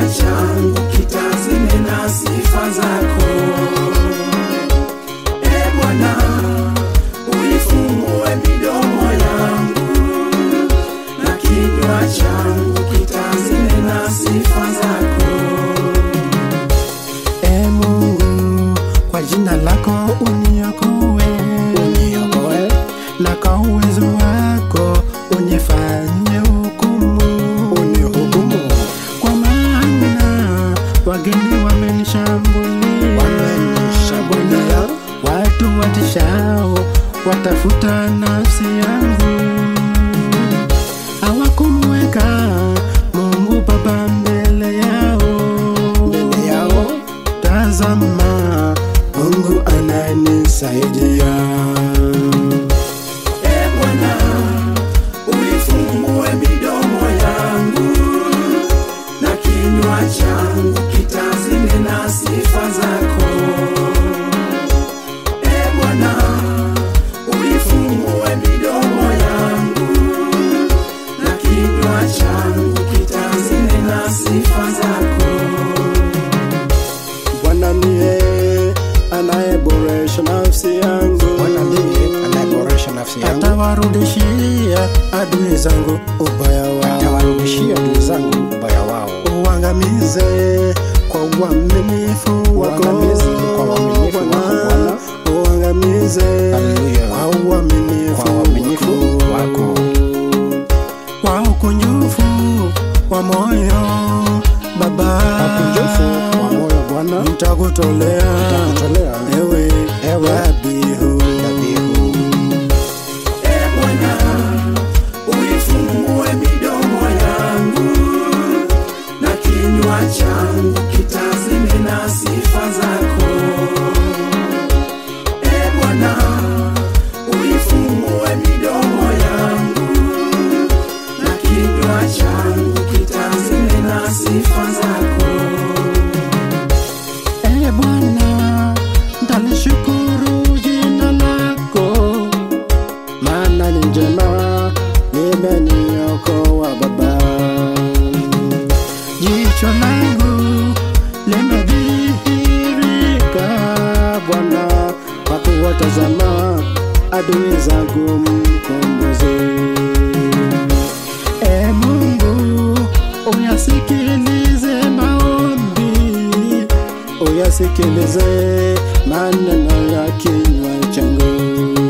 changu kitazinena sifa zako. E Bwana, uifungue midomo yangu na kinywa changu kitazinena sifa zako. E Mungu, kwa jina lako uniokoe, uniokoe, na kwa uwezo wako unifanye hukumu, unihukumu, kwa maana wageni wamenishambulia, wamenishambulia, watu watishao watafuta nafsi yangu hawakumweka Mungu Baba mbele yao, mbele yao. Tazama, Mungu ananisaidia. E Bwana, uifungue midomo yangu na kinywa changu kitazinena sifa zako. E Bwana, uifungue midomo yangu na kinywa changu kitazinena sifa zako. Bwana ndiye anayeboresha nafsi yangu, Bwana ndiye anayeboresha nafsi yangu, atawarudishia adui zangu ubaya wao, atawarudishia adui zangu ubaya wao. uangamize kwa uaminifu wako Uangamize kwa uaminifu wako, Bwana. uangamize Haleluya. kwa uaminifu Kwa uaminifu wako. kwa ukunjufu wa moyo Baba, Ukunjufu wa moyo Bwana, nitakutolea nitakutolea ewe ewe dhabihu dhabihu. E Bwana, uifungue midomo yangu na kinywa changu kitazinena sifa zako. E Bwana, uifungue midomo yangu na kinywa changu kitazinena sifa zako. E Bwana, ntalishukuru jina lako, maana ni njema, limeniokoa Baba. Jicho langu limedhihirika Bwana, kwa kuwatazama adui zangu mkombozi. E Mungu, uyasikilize maombi, uyasikilize maneno ya kinywa changu.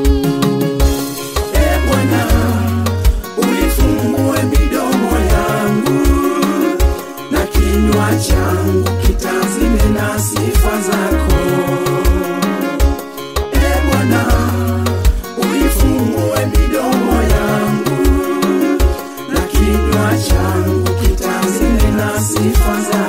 E Bwana, uifungue midomo yangu na kinywa changu kitazinena sifa zako. E Bwana, uifungue midomo yangu na kinywa changu kitazinena sifa zako.